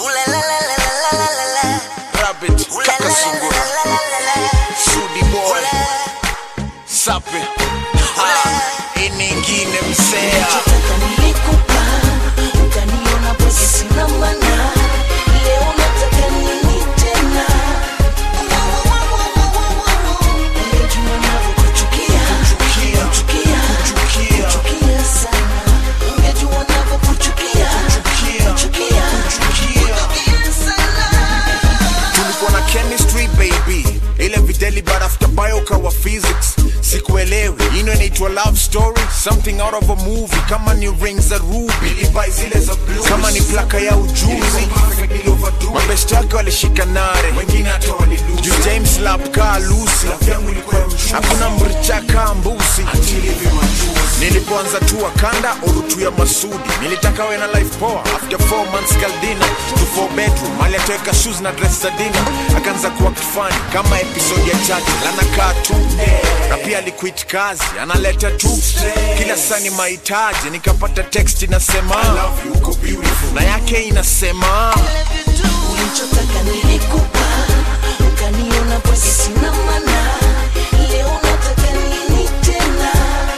Rabbit, kaka sungura, Sudi boy, sape, ha, ini ingine msea. Nachotaka nilikupa, ukaniona bwege sina maana. Leo nataka nini tena? Ungejua navyokuchukia, kuchukia, kuchukia sana. Ungejua navyokuchukia, kuchukia, kuchukia sana. tulikuwa na chemistry baby ile videli but after bio kawa physics sikuelewi ino inaitwa love story something out of a movie kama ni rings za ruby kama ni plaka ya ujuzi mabest yake walishika nare juu james lap kaa lusi hakuna mricha kaa mbusi nilipoanza tu wakanda orutu ya masudi nilitaka we na life poa after 4 months kaldina to 4 bedroom mali atoweka shoes na dress za dina akaanza kuwa kifani kama episode ya chati lanakaa tu na pia aliquit kazi analeta tu kila saa ni mahitaji nikapata text inasema na yake inasema Ulichotaka nilikupa, ukaniona bwege sina maana. Leo nataka nini tena?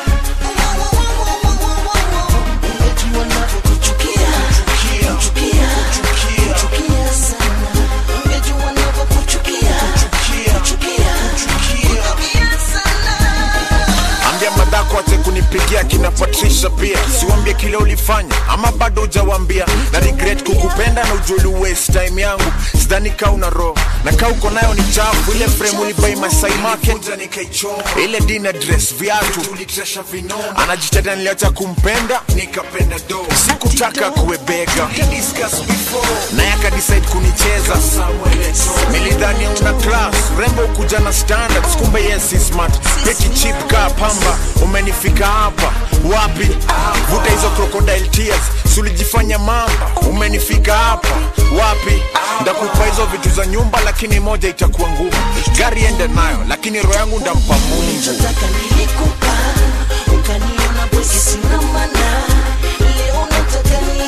Ungejua navyokuchukia, kuchukia, kuchukia sana. Ungejua navyokuchukia, kuchukia, kuchukia sana. ambia madhako ache kunipigia kina patricia pia siwambie kile ulifanya ama bado ujawambia na regret kukupenda na ujuli waste time yangu sidhani kaa una roho na kaa uko nayo ni chafu ile frame ulibai masai market ile dinner dress viatu anajiteta niliacha kumpenda sikutaka kuwebega naye akadecide kunicheza nilidhani una class rembo ukuja na standards kumbe yes is smart peki chip kaa pamba umenifika hapa wapi vuta hizo crocodile tears sulijifanya mamba umenifika hapa wapi ndakupa hizo vitu za nyumba lakini moja itakuwa ngumu gari ende nayo lakini roho yangu ndampa mungu Ulichotaka nilikupa, ukaniona bwege sina maana. Leo nataka nini